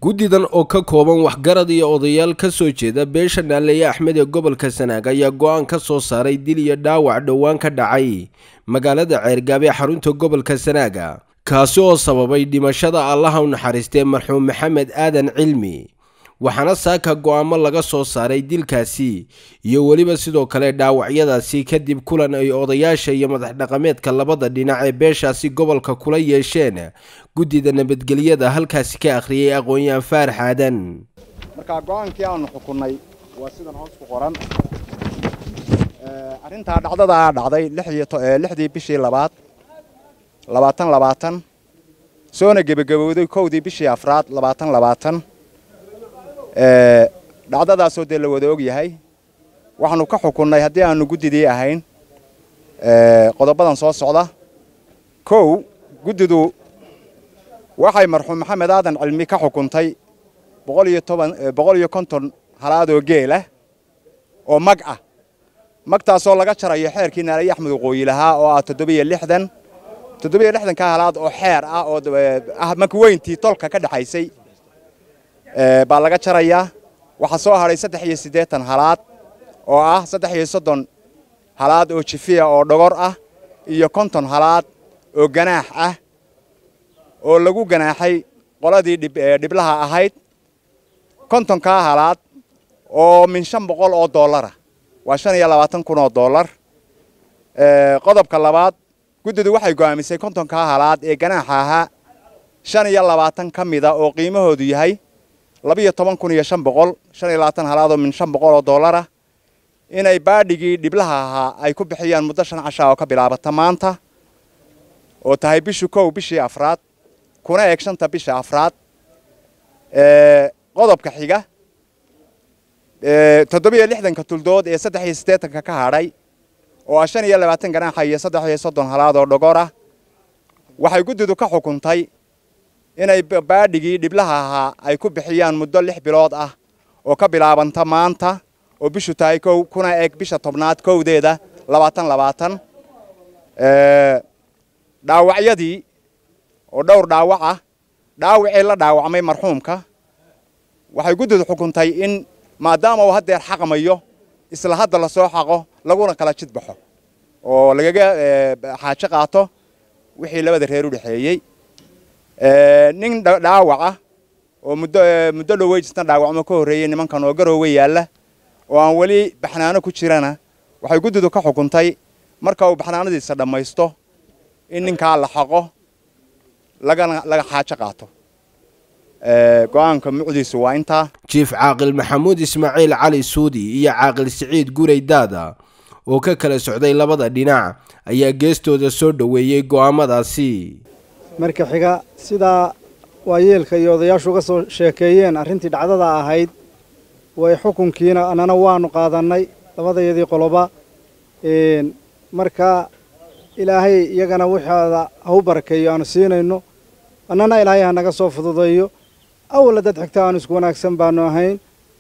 guddidan oo ka kooban waxgarad iyo odayaal ka soo jeeda beesha naaleeye axmed ee gobolka sanaag ayaa go-aan ka soo saaray dil iyo dhaawac dhowaan ka dhacay magaalada ceergaab ee xarunta gobolka sanaaga kaasi oo sababay dhimashada allaha u naxariistee marxuum maxamed aadan cilmi waxaana saaka go-aamo laga soo saaray dilkaasi iyo weliba sidoo kale dhaawacyadaasi kadib kulan ay odayaasha iyo madax dhaqameedka labada dhinac ee beeshaasi gobolka kula yeesheen guddida nabadgelyada halkaasi ka akhriyay aqoon-yahan faarax aadan markaa go-aankii aanu xukunnay waa sidan hoos ku qoran arrintaa dhacdadaa dhacday lixdii bishii labaad labaatan labaatan soona gebagabowday kowdii bishii afraad labaatan labaatan dhacdadaasoo dee la wada og yahay waxaanu ka xukunnay haddii aanu guddidii ahayn qodobadan soo socda kow guddidu waxay marxuum maxamed aadan cilmi ka xukuntay boqol iyo konton halaadoo geelah oo mag ah magtaasoo laga jarayo xeerkii naalaye axmed waqooyi lahaa oo ah toddobiyo lixdan toddobiyo lixdanka halaad oo xeer ah oo ah mag weyntii tolka ka dhexaysay baa laga jarayaa waxaa soo hadhay saddex iyo siddeetan halaad oo ah saddex iyo soddon halaad oo jifiya oo dhogor ah iyo konton halaad oo ganaax ah oo lagu ganaaxay qoladii dhiblaha ahayd kontonkaa halaad oo min shan boqol oo dollara waa shan iyo labaatan kun oo dollar qodobka labaad guddidu waxay go'aamisay kontonkaa halaad ee ganaaxa ahaa shan iyo labaatan ka mida oo qiimahoodu yahay labiyo toban kun iyo shan boqol shan iyo labaatan halaadoo min shan boqol oo dollara inay baadhigii dhiblaha ahaa ay ku bixiyaan muddo shan cashaa oo ka bilaabata maanta oo tahay bishu kow bishii afraad kuna eeg shanta bisha afraad qodobka xiga toddobiyo lixdanka tuldood ee saddex iyo siddeetanka ka hadhay oo ah shan iyo labaatan ganaaxa iyo saddex iyo soddon halaad oo dhogor ah waxay guddidu ka xukuntay inay baadhigii dhiblaha ahaa ay ku bixiyaan muddo lix bilood ah oo ka bilaabanta maanta oo bishu tahay kow kuna eeg bisha tobnaad kowdeeda labaatan labaatan dhaawacyadii oo dhowr dhaawac ah dhaawacii la dhaawacmay marxuumka waxay guddidu xukuntay in maadaama uu haddeer xaqmayo isla hadda lasoo xaqo laguna kala jid baxo oo lagaga xaajo qaato wixii labada reer u dhexeeyey nin dhaawac ah oo muddo muddo dhoweysna dhaawacmo ka horreeyey nimankan oo garoowe yaalla oo aan weli baxnaano ku jirana waxay guddidu ka xukuntay marka uu baxnaanadiisa dhammaysto in ninkaa la xaqo lagana laga xaajo qaato go-aanka mucdiisu waa intaa jiif caaqil maxamuud ismaaciil cali suudi iyo caaqil siciid guray daada oo ka kala socday labada dhinac ayaa geestooda soo dhoweeyey go'aamadaasi marka xiga sidaa waayeelka iyo odayaashu uga soo sheekeeyeen arrintii dhacdada ahayd way xukunkiina annana waanu qaadannay labadayadii qoloba marka ilaahay iyagana waxaada ha u barakeeyo aanu siinayno annana ilaahay ha naga soo fududeeyo awalla dad xigta aanu isku wanaagsan baanu ahayn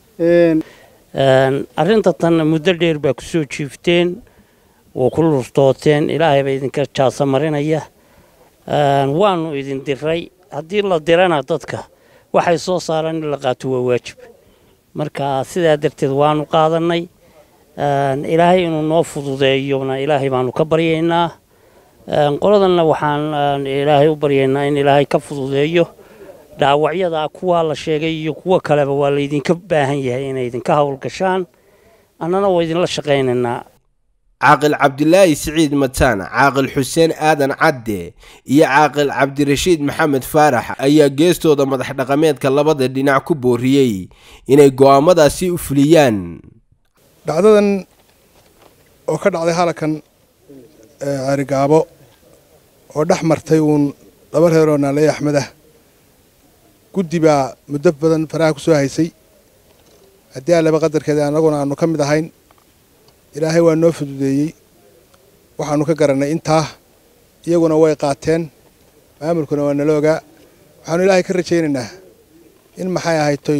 arrinta tan muddo dheer baa ku soo jiifteen oo ku lurtooteen ilaahay baa idinka jaasa marinaya waanu idin diray haddii la dirana dadka waxay soo saaraan in la qaato waa waajib marka sidaa darteed waanu qaadannay ilaahay inuu noo fududeeyona ilaahay baanu ka baryaynaa qoladanna waxaan ilaahay u baryaynaa in ilaahay ka fududeeyo dhaawacyada kuwaa la sheegay iyo kuwo kaleba waa laydinka baahan yahay inay idinka howlgashaan annana waa idinla shaqaynaynaa caaqil cabdilaahi siciid mataan caaqil xuseen aadan cadde iyo caaqil cabdirashiid maxamed faarax ayaa geestooda madax dhaqameedka labada dhinac ku booriyey inay go'aamadaasi u fuliyaan dhacdadan oo ka dhacday halakan carigaabo oo dhex martay uun laba reeroo naaleeye axmed ah guddi baa muddo badan faraha ku soo haysay haddii allaba qadarkeeda annaguna aanu ka mid ahayn ilaahay waa noo fududeeyey waxaanu ka garannay intaa iyaguna way qaateen maamulkuna waa nala ogaa waxaanu ilaahay ka rajaynaynaa in maxay ahaytoy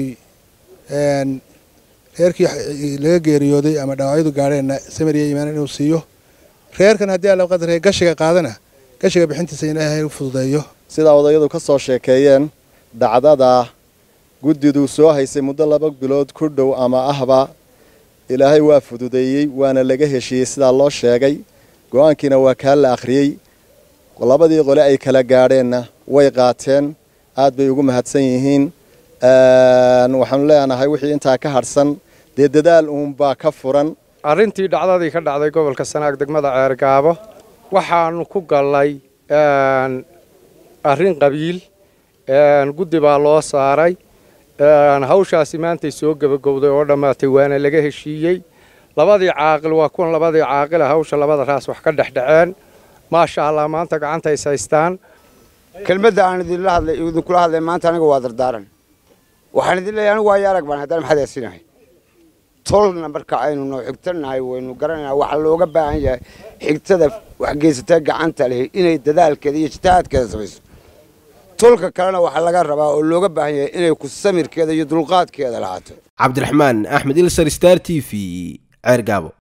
reerkii laga geeriyooday ama dhaawacyadu gaadheenna samariya iimaan inuu siiyo reerkan haddii allaba qadarkeeda gashiga qaadana gashiga bixintiisa ilaahay u fududeeyo sidaa odayadu ka soo sheekeeyeen dhacdada guddidu soo haysay muddo laba bilood ku dhow ama ahba ilaahay waa fududeeyey waana laga heshiiyey sidaa loo sheegay go-aankiina waa kaa la akhriyey labadii qole ay kala gaadheenna way qaateen aad bay ugu mahadsan yihiin waxaanu leenahay wixii intaa ka hadhsan dee dadaal uunbaa ka furan arrintii dhacdadii ka dhacday gobolka sanaag degmada ceergaabo waxaanu ku gallay arrin qabiil guddi baa loo saaray hawshaasi maantay soo gebagowday oo dhammaatay waana laga heshiiyey labadii caaqil waa kuwan labadii caaqila hawsha labada raas wax ka dhexdhaceen maasha allah maanta gacanta is haystaan kelmadda aan idinla hadlay idinkula hadlay maanta aniga waa dardaaran waxaan idin leeyahay anigu waayo arag baan haddana maxaad eesinahay tolna marka aynu noo xigtanahay waynu garanayna waxaa looga baahan yahay xigtada waxgeysatee gacanta leh inay dadaalkeeda iyo jitahaadkeeda samayso tolka kalena waxaa laga rabaa oo looga baahan yahay inay ku samirkeeda iyo dulqaadkeeda lahaato cabdiraxmaan axmed ilsar star t v ceergaabo